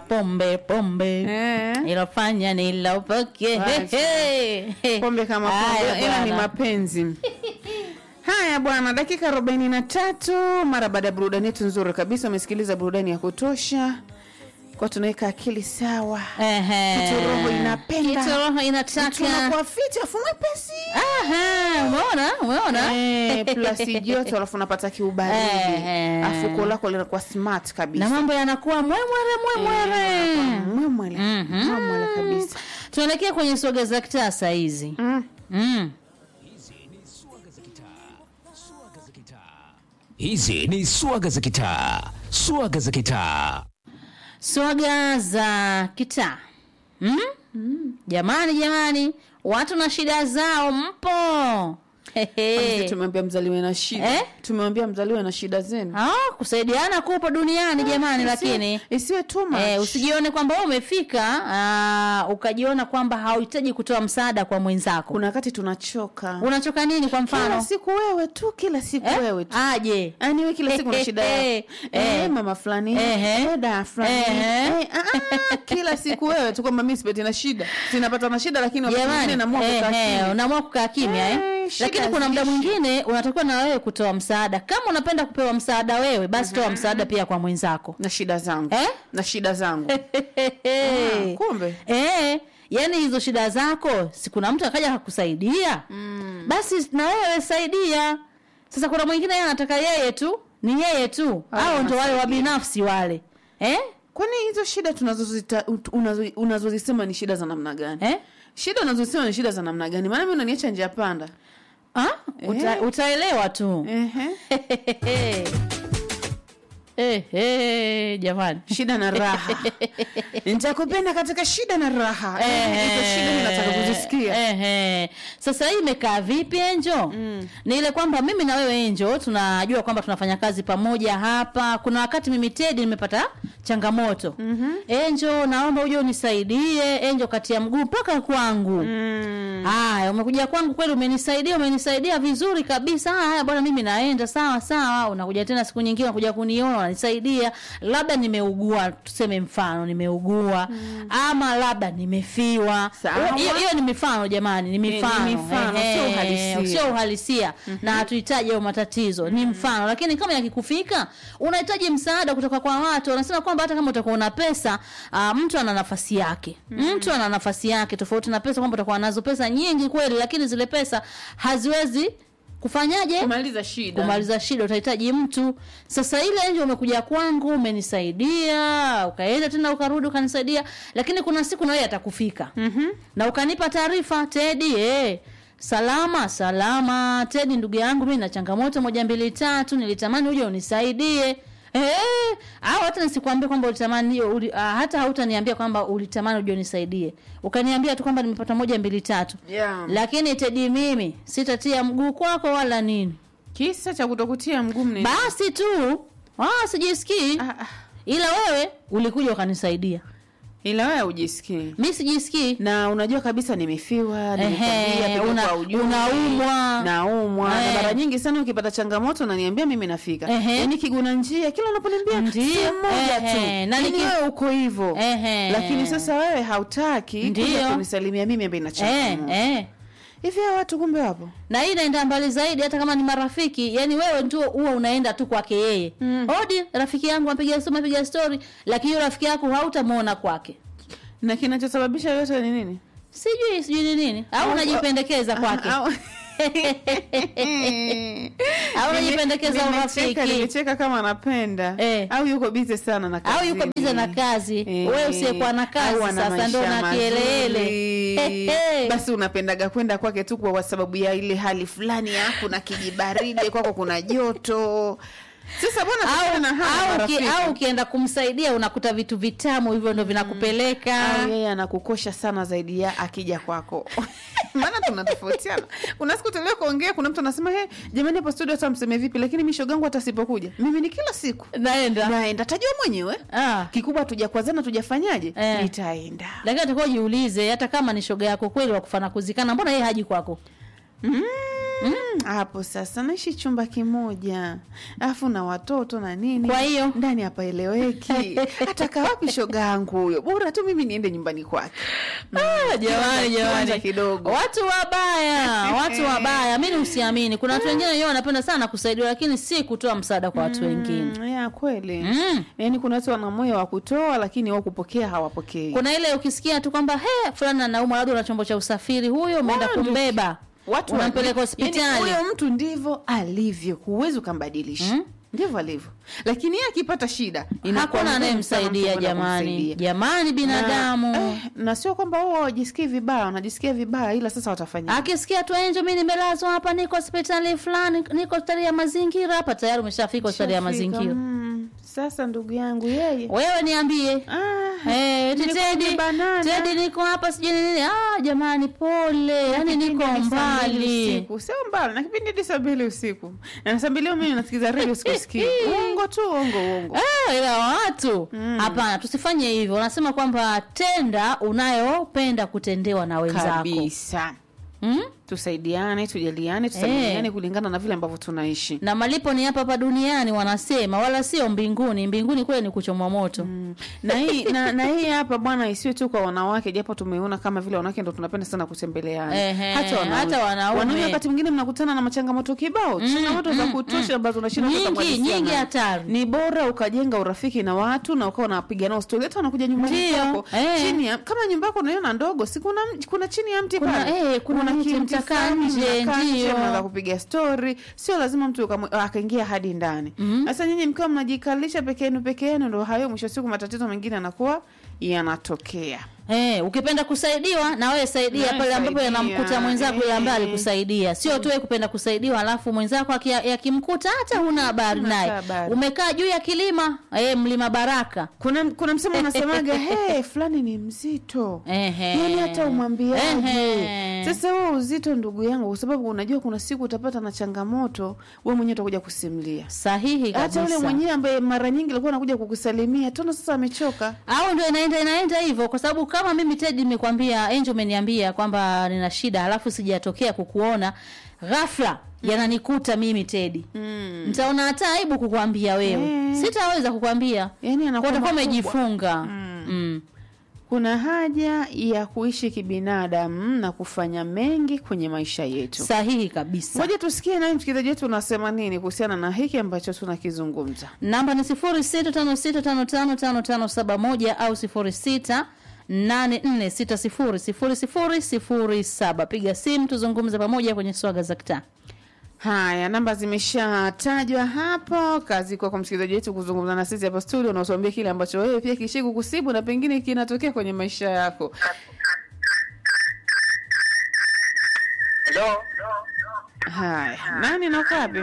pombe pombe Eh. ilofanya nilopoke Wacha. pombe kama pombe ila ni mapenzi haya bwana dakika arobaini na tatu mara baada ya burudani yetu nzuri kabisa umesikiliza burudani ya kutosha kwa tunaweka akili sawa Kitu roho inapenda. roho inataka tunakuwa fiti afu mwepesi Aha, umeona umeona Eh, plus joto alafu unapata kiubaridi Eh. afuko lako linakuwa smart kabisa na mambo yanakuwa mwemwere mwemwere mwemwele Mhm. mwemwele kabisa tunaelekea kwenye soga za kitaa saa hizi Mm. mm. Hizi ni swaga za kitaa, swaga za kitaa. swaga za kitaa mm? jamani jamani watu na shida zao mpo Hehe. Sisi tumewambia mzaliwe na shida Eh? tumewambia mzaliwe na shida zenu Ah, kusaidiana kupo duniani jamani Isiwe- lakini isiwe too much. Eh, usijione kwamba wewe umefika ah, ukajiona kwamba hauhitaji kutoa msaada kwa mwenzako kuna wakati tunachoka unachoka nini kwa kila mfano siku wewe tu kila siku Eh? wewe tu aje Yaani wewe kila siku na shida yako. Eh. Eh, mama fulani Ehe. eh, dada fulani Ehe. eh, ah, ah, kila siku wewe tu kwamba mimi sipati na shida sinapata na shida lakini wakati mwingine jamani naamua kukaa eh, eh, kimya. unaamua kukaa kimya eh, Eh, shida lakini kuna muda haziishi. mwingine unatakiwa na wewe kutoa msaada kama unapenda kupewa msaada wewe basi toa msaada pia kwa mwenzako na shida zangu Eh? na shida zangu Ah, kumbe eh, yani hizo shida zako si kuna mtu akaja akakusaidia mm. basi na wewe saidia sasa kuna mwingine yeye anataka yeye tu ni yeye tu Haya, au ndo wale wa anasaidia. binafsi wale eh? kwani hizo shida tunazozita unazo- unazozisema ni shida za namna gani Eh? shida unazosema ni shida za namna gani maana mi unaniacha njia panda Ah? Uta, Eh. utaelewa tu Ehe. eh, eh, jamani shida na raha nitakupenda katika shida na raha hizo shida mi nataka kuzisikia Ehe. Sasa hii imekaa vipi Enjo? Mm. Ni ile kwamba mimi na wewe Enjo tunajua kwamba tunafanya kazi pamoja hapa. Kuna wakati mimi Tedi nimepata changamoto. Mm-hmm. Enjo, naomba uje unisaidie. Enjo kati ya mguu mpaka kwangu. Mm. Haya, umekuja kwangu kweli, umenisaidia, umenisaidia vizuri kabisa. Ah, Haya bwana, mimi naenda sawa sawa. Unakuja tena siku nyingine, unakuja kuniona, unanisaidia. Labda nimeugua, tuseme mfano nimeugua, ama labda nimefiwa. Sawa. Hiyo hiyo ni mifano jamani, ni mifano, ni mifano, Ehe, sio uhalisia. sio uhalisia na hatuhitaji hayo matatizo, ni mfano. Lakini kama yakikufika, unahitaji msaada kutoka kwa watu. Wanasema kwamba hata kama utakuwa na pesa, uh, mtu ana nafasi yake, mtu ana nafasi yake tofauti na pesa, kwamba utakuwa nazo pesa nyingi kweli, lakini zile pesa haziwezi kufanyaje kumaliza shida kumaliza shida utahitaji mtu sasa ile nje umekuja kwangu umenisaidia ukaenda tena ukarudi ukanisaidia lakini kuna siku na wewe atakufika mm-hmm. na ukanipa taarifa tedi eh salama salama tedi ndugu yangu mi na changamoto moja mbili tatu nilitamani uje unisaidie Eh, au hata nisikwambie kwamba ulitamani uli, ah, hata hautaniambia kwamba ulitamani uje unisaidie ukaniambia tu kwamba nimepata moja mbili tatu Yeah. lakini tedi mimi sitatia mguu kwako wala nini kisa cha kutokutia mguu mne basi tu ah, sijisikii Ah, ah. ila wewe ulikuja ukanisaidia ila wewe ujisikii mi sijisikii na unajua kabisa nimefiwa Ehe, nimekwambia, pengine una- kwa ujumbe, unaumwa. naumwa na Eh. mara nyingi sana ukipata changamoto unaniambia mimi nafika Ehe. yaani kiguna njia kila unaponiambia Ndiyo. sehemu moja tu Ehe, na Yaani niki- wewe uko hivyo Ehe. lakini sasa wewe hautaki Ndiyo. kuja kunisalimia mimi ambaye ina eh, changamoto eh. hivi hawa watu kumbe wapo na hii inaenda mbali zaidi hata kama ni marafiki yani wewe tu huwa unaenda tu kwake yeye mm. odi rafiki yangu apiga simu apiga story lakini huyo rafiki yako hautamwona kwake na kinachosababisha yote ni nini sijui sijui ni nini au unajipendekeza kwake Au- au unajipendekeza Nimecheka- urafiki nimecheka kama anapenda Eh. au yuko bize sana na au yuko kazini. bize na kazi Eh, wewe usiyekuwa na kazi au ana sasa ndo maisha na kielele mazuri. basi unapendaga kwenda kwake tu kwa sababu ya ile hali fulani ya kuna kijibaridi kwako kuna joto sasa bwana tuachane au, na haya au, ki, marafiki. au ukienda kumsaidia unakuta vitu vitamu hivyo ndo vinakupeleka au yeye anakukosha sana zaidi ya akija kwako maana tunatofautiana kuna siku tulio kuongea kuna mtu anasema he jamani hapo studio hata mseme vipi lakini mishogangu hata sipokuja mimi ni kila siku naenda naenda tajua mwenyewe ah. kikubwa tujakwazana tujafanyaje Eh. nitaenda lakini atakuwa jiulize hata kama ni shoga yako kweli wakufana kuzikana mbona yeye haji kwako mm, Mm, hapo sasa naishi chumba kimoja alafu na watoto na nini Kwa hiyo? ndani hapaeleweki ataka wapi shoga yangu huyo bora tu mimi niende nyumbani kwake Ah, jamani Kiwanja jamani kidogo. watu wabaya watu wabaya mi usiamini kuna watu wengine wenyewe wanapenda sana kusaidiwa lakini si kutoa msaada kwa watu wengine Mm, ya kweli Mm. yaani kuna watu wana moyo wa kutoa lakini wao kupokea hawapokei kuna ile ukisikia tu kwamba he fulani anaumwa labda una chombo cha usafiri huyo umeenda Watu- kumbeba watu unampeleka wa- hospitali yaani huyo mtu ndivyo alivyo huwezi ukambadilisha Mm. ndivyo alivyo lakini yeye akipata shida inakuwa hakuna ngumu sana mtu anayemsaidia kwenda jamani kumsaidia. jamani binadamu na, eh, na sio kwamba wao hawajisikii vibaya wanajisikia vibaya ila sasa watafanya akisikia tu enjo mi nimelazwa hapa niko hospitali fulani niko hospitali ya mazingira hapa tayari umeshafika hospitali ya Shafika, mazingira mm, sasa ndugu yangu yeye wewe niambie ah, Eh, eti nilikuwa Tedi, nimebanana. Tedi niko hapa sijui ni nini. Ah, jamani pole. Yaani Kipindi niko hadi saa mbili mbali. usiku. sio mbali na kipindi hadi saa mbili usiku na saa mbili mimi nasikiza redio sikusikii uongo tu uongo uongo Eh, ila watu hapana, tusifanye hivyo. Wanasema kwamba tenda unayopenda kutendewa na wenzako. kabisa Mm? tusaidiane tujaliane tusalimiane kulingana na vile ambavyo tunaishi Na malipo ni hapa hapa duniani wanasema, wala sio mbinguni. Mbinguni kule ni kuchomwa moto. Mm. na hii na, na hii hapa bwana isiwe tu kwa wanawake japo tumeona kama vile wanawake ndo tunapenda sana kutembeleana Ehe, hata wanaume hata wanaume. wanaume wakati mwingine mnakutana na machangamoto kibao changamoto za kutosha ambazo unashindwa hata Nyingi, kuhadithia nyingi nazo. hatari. ni bora ukajenga urafiki na watu na ukawa unapiga nao stori hata wanakuja nyumbani Ndio, kwako eh. chini ya kama nyumba yako unaiona ndogo si kuna kuna chini ya mti Kuna- pale eh, kuna mti, kimti mtakaa fulani, nje, mnakaa nje, ndio. mnaanza kupiga stori sio lazima mtu ukamwe- akaingia hadi ndani sasa nyinyi mkiwa mnajikalisha peke yenu peke yenu ndo hayo mwisho wa siku matatizo mengine yanakuwa yanatokea Eh, ukipenda kusaidiwa na wewe saidia Nawe pale ambapo saidia, yanamkuta mwenzako yule ambaye eh. alikusaidia. Sio tu wewe kupenda kusaidiwa alafu mwenzako aki- yakimkuta hata huna habari Huna naye. habari. Umekaa juu ya kilima, eh, mlima Baraka. kuna kuna msemo unasemaga hey, fulani ni mzito Ehe. yani hata umwambiaje Ehe. sasa huo uzito ndugu yangu kwa sababu unajua kuna siku utapata na changamoto we mwenyewe utakuja kusimulia Sahihi hata yule kabisa. mwenyewe ambaye mara nyingi alikuwa anakuja kukusalimia tona sasa amechoka Au ndio inaenda inaenda hivyo kwa sababu kama mimi Ted nimekwambia Angel umeniambia kwamba nina shida alafu sijatokea kukuona ghafla yananikuta mimi Tedi. mm. Nitaona hata aibu kukwambia wewe. Eh. Sitaweza kukwambia. yani Kwa anakuwa utakuwa makubwa. umejifunga. Mm. Mm. kuna haja ya kuishi kibinadamu na kufanya mengi kwenye maisha yetu Sahihi kabisa. ngoja tusikie naye msikilizaji wetu unasema nini kuhusiana na hiki ambacho tunakizungumza Namba ni sifuri sita tano sita tano tano tano tano saba moja au sifuri sita nane nne sita sifuri sifuri sifuri sifuri saba. Piga simu tuzungumze pamoja kwenye swaga za kitaa. Haya, namba zimeshatajwa hapo. Kazi kwa kwa msikilizaji wetu kuzungumza na sisi hapa studio, na utuambie kile ambacho wewe pia kishi kukusibu na pengine kinatokea kwenye maisha yako. Hello. Haya, nani na uko wapi?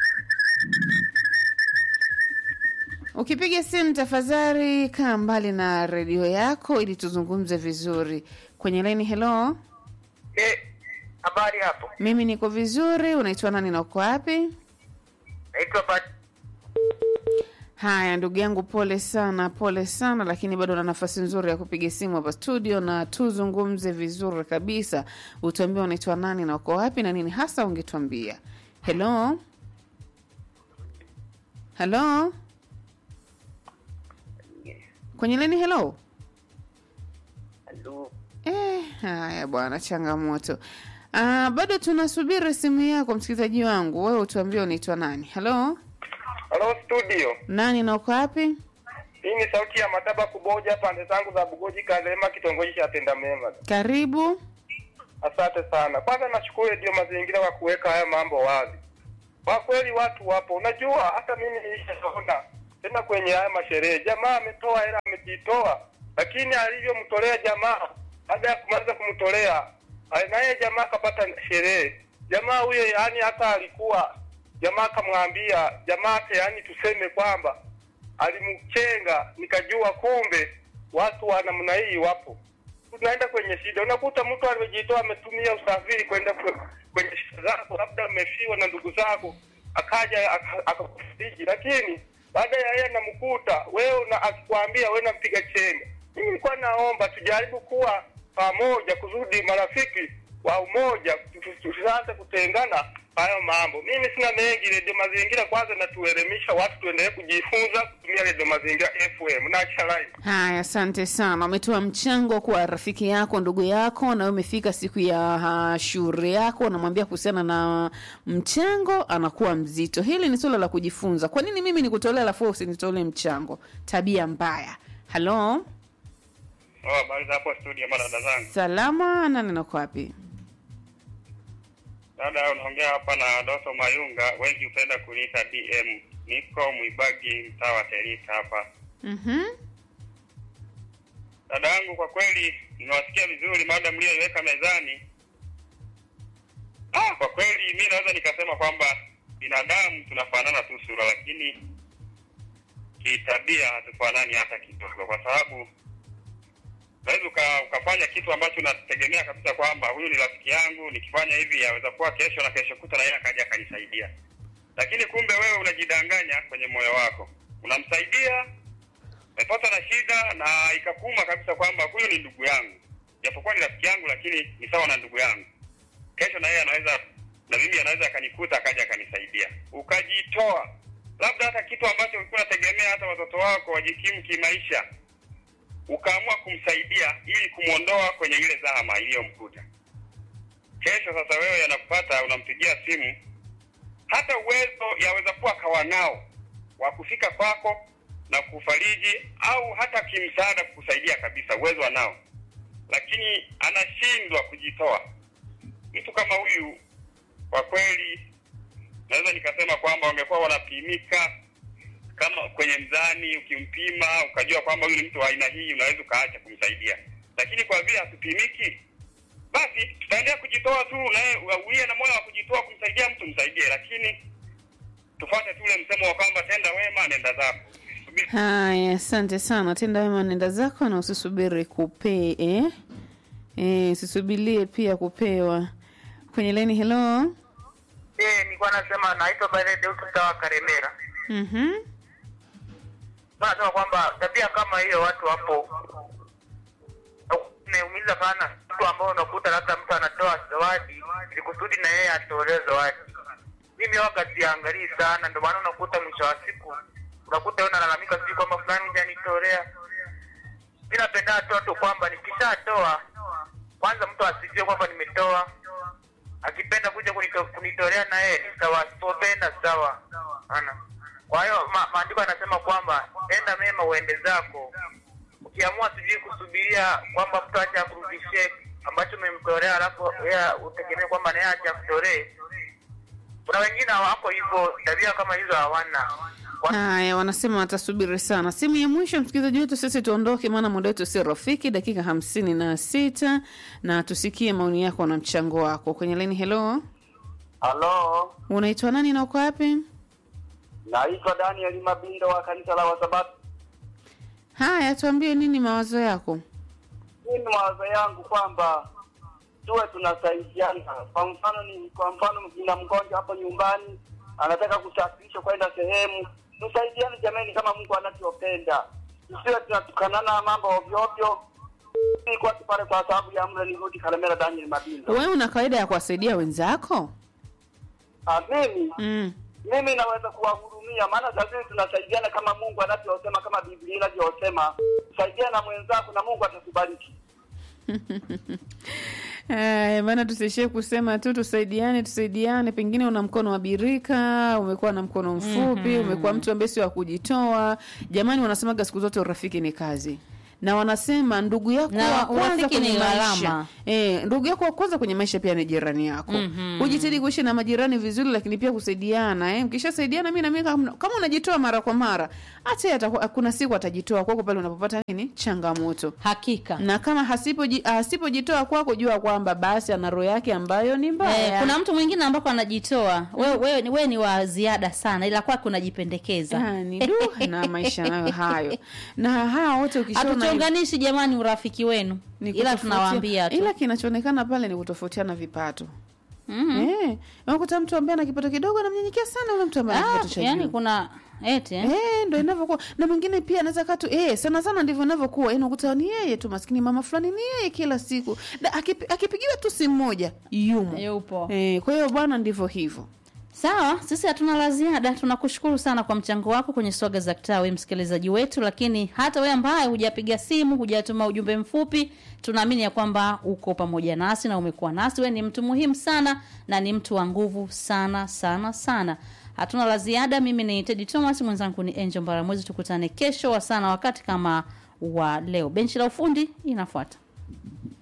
Ukipiga simu tafadhali kaa mbali na redio yako ili tuzungumze vizuri. Kwenye laini, hello, Eh, habari hapo. mimi niko vizuri. Unaitwa nani na uko wapi? Naitwa Bat Haya, ndugu yangu, pole sana, pole sana, lakini bado na nafasi nzuri ya kupiga simu hapa studio na tuzungumze vizuri kabisa. Utuambie unaitwa nani na uko wapi na nini hasa ungetuambia. Hello, hello, kwenye leni. Hello. Hello. Eh, haya bwana, changamoto. Ah, bado tunasubiri simu yako msikilizaji wangu. Wewe utuambie unaitwa nani? Hello, Hello studio. nani na uko wapi? Hii ni sauti ya Mataba Kuboja pande zangu za Bugoji Kalema kitongoji cha Tenda Mema. Karibu. Asante sana. Kwanza nashukuru ndio mazingira kwa kuweka haya mambo wazi. Kwa kweli watu wapo. Unajua hata mimi nilishaona tena kwenye haya masherehe. Jamaa ametoa hela amejitoa. Lakini alivyomtolea jamaa baada ya kumaliza kumtolea naye jamaa akapata sherehe. Jamaa huyo yani hata alikuwa jamaa akamwambia jamaa hata yani tuseme kwamba alimchenga nikajua kumbe watu wa namna hii wapo tunaenda kwenye shida. Unakuta mtu amejitoa ametumia usafiri kwenda kwe- kwenye shida zako, labda amefiwa na ndugu zako, akaja aka- akakufariji, lakini baada ya yeye anamkuta wewe na akikwambia wewe nampiga chenga. Mimi nilikuwa naomba tujaribu kuwa pamoja, kuzudi marafiki wa umoja, tusi- tusianze kutengana hayo mambo. Mimi sina mengi. Redio Mazingira kwanza natuelimisha watu, tuendelee kujifunza kutumia Redio Mazingira FM na Chalaini. Haya, asante sana. Umetoa mchango kwa rafiki yako, ndugu yako, na wewe umefika siku ya uh, shure yako, unamwambia kuhusiana na mchango, anakuwa mzito. Hili ni suala la kujifunza. Kwa nini mimi nikutolea alafu wewe usinitolee mchango? Tabia mbaya. Halo, Oh, habari za hapo studio, madada zangu. salama, nani nako wapi? Dada, unaongea hapa na Doto Mayunga, wengi hupenda kuniita DM. Niko Mwibagi, mtaa wa Terita hapa. Mhm. Dada yangu, kwa kweli nimewasikia vizuri mada mliyoiweka mezani. Ah, kwa kweli mi naweza nikasema kwamba binadamu tunafanana tu sura, lakini kitabia hatufanani hata kidogo, kwa sababu unaweza uka, ukafanya kitu ambacho unategemea kabisa kwamba huyu ni rafiki yangu, nikifanya hivi yaweza kuwa kesho na kesho kuta na yeye akaja akanisaidia, lakini kumbe wewe unajidanganya kwenye moyo wako, unamsaidia umepata na shida na ikakuma kabisa kwamba huyu ni ndugu yangu, japokuwa ni rafiki yangu, lakini ni sawa na ndugu yangu. Kesho na yeye anaweza na mimi anaweza akanikuta akaja akanisaidia, ukajitoa labda hata kitu ambacho ulikuwa unategemea hata watoto wako wajikimu kimaisha, ukaamua kumsaidia ili kumwondoa kwenye ile zahama iliyomkuta. Kesho sasa wewe yanakupata, unampigia simu, hata uwezo yaweza kuwa kawa nao wa kufika kwako na kufariji au hata kimsaada kukusaidia kabisa, uwezo anao, lakini anashindwa kujitoa. Mtu kama huyu kwa kweli, naweza nikasema kwamba wangekuwa wanapimika kama kwenye mzani, ukimpima ukajua kwamba huyu ni mtu wa aina hii, unaweza ukaacha kumsaidia, lakini kwa vile hatupimiki, basi tutaendelea kujitoa tu, naye uwie na moyo wa kujitoa kumsaidia mtu, msaidie, lakini tufuate tu ule msemo wa kwamba tenda wema, nenda zako. Subiri Haya, asante sana. Tenda wema, nenda zako na usisubiri kupee eh? Eh, usisubirie pia kupewa. Kwenye leni, hello. Eh, nilikuwa nasema naitwa Barede kutoka Karemera. Mhm. Nasema kwamba tabia kama hiyo watu hapo inaumiza sana, mtu ambao unakuta labda mtu anatoa zawadi ili kusudi na yeye atolee zawadi. Mimi waga siangalii sana, ndio maana unakuta mwisho wa siku unakuta wewe unalalamika sijui kwamba fulani hujanitolea. Mimi napenda tu tu kwamba nikishatoa kwanza mtu asijue kwamba nimetoa akipenda kuja kunito, kunitolea na yeye ni sawa, asipopenda sawa. Ana. Kwa hiyo ma, maandiko yanasema kwamba enda mema uende zako. Ukiamua sijui kusubiria kwamba mtu aje akurudishie ambacho umemtolea, alafu yeye utegemee kwamba naye aje akutolee. Kuna wengine hawako hivyo, tabia kama hizo hawana. Kwa- Haya, wanasema watasubiri sana. Simu ya mwisho, msikilizaji wetu, sisi tuondoke, maana muda wetu si rafiki, dakika hamsini na sita na tusikie maoni yako na mchango wako kwenye leni. Hello, Halo, unaitwa nani na uko wapi? naitwa Daniel Mabindo wa kanisa la Wasabato. Haya, tuambie nini mawazo yako. Mimi mawazo yangu kwamba tuwe tunasaidiana. Kwa mfano ni kwa mfano nina mgonjwa hapo nyumbani anataka kusafirishwa kwenda sehemu, tusaidiane jamani, kama Mungu anavyopenda, tusiwe tunatukanana mambo ovyo ovyo. Nilikuwa tu pale kwa sababu ya mle nirudi Kalemera. Daniel Mabindo. Wewe una kawaida ya kuwasaidia wenzako? Ah, mimi Mm. mimi naweza kuwahurumia, maana sasa hivi tunasaidiana kama Mungu anavyosema, kama Biblia inavyosema, saidiana na mwenzako na Mungu atatubariki. Aya, maana tusiishie kusema tu tusaidiane tusaidiane. Pengine una mkono wa birika, umekuwa na mkono mfupi, umekuwa mtu ambaye sio wa kujitoa. Jamani, wanasemaga siku zote urafiki ni kazi na wanasema ndugu yako Na wa kwanza urafiki kwenye ni maisha gharama. eh, ndugu yako wa kwanza kwenye maisha pia ni jirani yako. Ujitahidi kuishi na majirani vizuri, lakini pia kusaidiana eh. Mkishasaidiana, mimi na mimi kama, kama unajitoa mara kwa mara, hata yeye atakuwa- kuna siku atajitoa kwako pale unapopata nini changamoto hakika na kama hasipoji- asipojitoa kwako jua kwamba basi ana roho yake ambayo ni mbaya Eh, kuna mtu mwingine ambako anajitoa wewe wewe ni- wewe ni wa ziada sana ila kwake unajipendekeza Ah, ni du na maisha nayo hayo na hawa wote ukishaona hatuchonganishi jamani urafiki wenu ni ila kutofautia- tunawaambia tu ila kinachoonekana pale ni kutofautiana vipato eh, unakuta mtu ambaye ana kipato kidogo anamnyenyekea sana yule mtu ambaye ana Ah, kipato cha yani juu. kuna eti eh? Eh, ndo inavyokuwa na mwingine pia anaweza katu eh, sana sana ndivyo inavyokuwa yani unakuta ni yeye tu maskini mama fulani ni yeye kila siku da, akipi, akipigiwa tu simu moja yumo yupo eh, kwa hiyo bwana ndivyo hivyo sawa sisi hatuna la ziada tunakushukuru sana kwa mchango wako kwenye swaga za kitaa we msikilizaji wetu lakini hata we ambaye hujapiga simu hujatuma ujumbe mfupi tunaamini ya kwamba uko pamoja nasi na umekuwa nasi we ni mtu muhimu sana na ni mtu wa nguvu sana sana sana hatuna la ziada mimi ni tedi thomas mwenzangu ni angel mbaramwezi tukutane kesho wa sana wakati kama wa leo benchi la ufundi inafuata